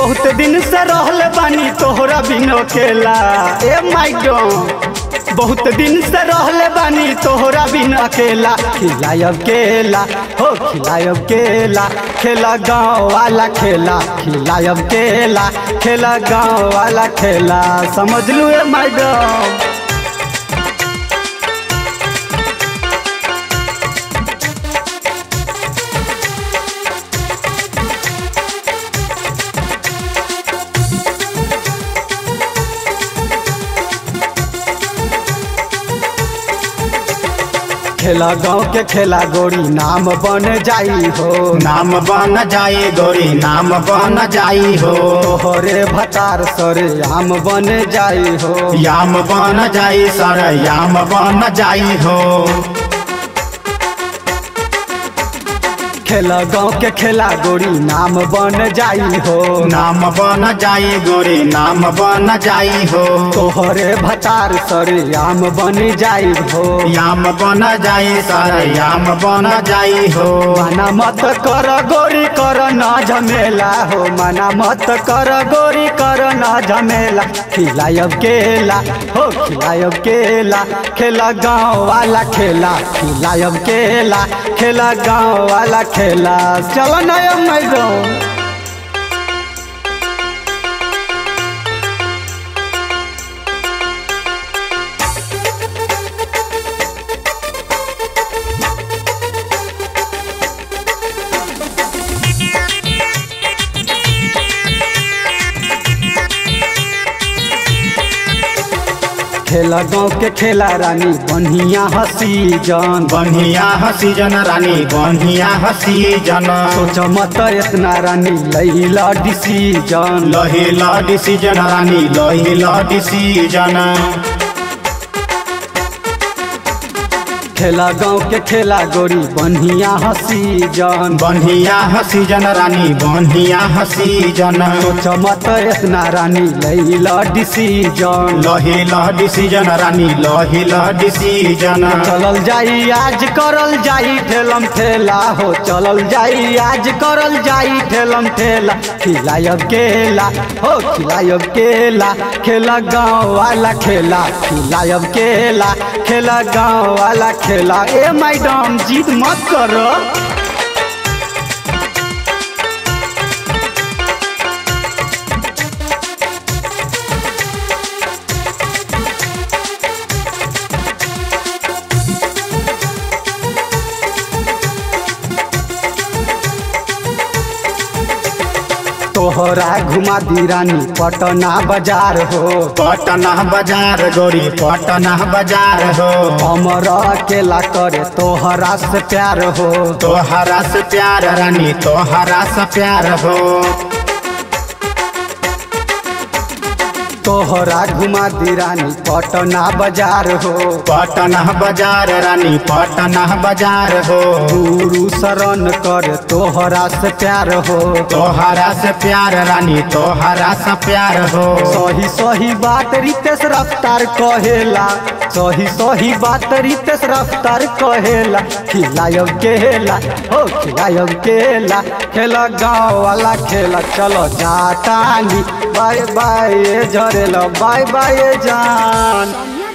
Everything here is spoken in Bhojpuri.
बहुत दिन से रहल बानी तोहरा बिन अकेला ए मैडम बहुत दिन से रहल बानी तोहरा बिन अकेला खिलायब केला हो खिलायब केला खेला गाँव वाला खेला खिलायब केला खेला गाँव वाला खेला समझ लू ए मैडम खेला गाँव के खेला गोरी नाम बन जाई हो नाम बन जाई गोरी नाम बन जाई हो तोहरे भतार सरे आम बन जाई हो याम बन जाई सर याम बन जाई हो खेला गाँव के खेला गोरी नाम बन जाई हो नाम बन जाई गोरी नाम बन जाई हो तोहरे भतार सरे आम बन जाई हो याम बन जाई सर याम बन जाई हो मना मत कर गोरी कर न झमेला हो मना मत कर गोरी कर न झमेला खिलायब केला हो खिलायब केला खेला गाँव वाला खेला खिलायब केला खेला गाँव वाला खेला चलो नया मैडम खेला गाँव के खेला रानी बढ़िया हसी जान बढ़िया हसी जन रानी बढ़िया हसी जन सोच मत इतना रानी लैला डिसीजन लहिला डिसीजन रानी लहिला डिसीजन खेला गाँव के खेला गोरी बढ़िया हसी जान बढ़िया हसी जन रानी बढ़िया हसी जन सोच मत इतना रानी लैला डिसीजन लहिला डिसीजन रानी लहिला डिसीजन चलल जाई आज करल जाई ठेलम ठेला हो चलल जाई आज करल जाई ठेलम ठेला खिलायब केला हो खिलायब केला खेला गाँव वाला खेला खिलायब केला खेला गाँव वाला खेला ए मैडम जीत मत करो तोहरा घुमा दी रानी पटना बाजार हो पटना बाजार गोरी पटना बाजार हो हमर अकेला करे तोहरा से प्यार हो तोहरा से प्यार रानी तोहरा से प्यार हो तोहरा घुमा दी रानी पटना बाजार हो पटना बाजार रानी पटना बाजार हो गुरु शरण कर तोहरा से प्यार हो तोहरा से प्यार रानी तोहरा से प्यार हो सही सही बात रितेश रफ्तार कहेला सही सही बात रितेश रफ्तार कहेला खिलायब केला हो खिलायब केला खेला गाँव वाला खेला चलो जातानी बाय बाय झरेला बाय बाय जान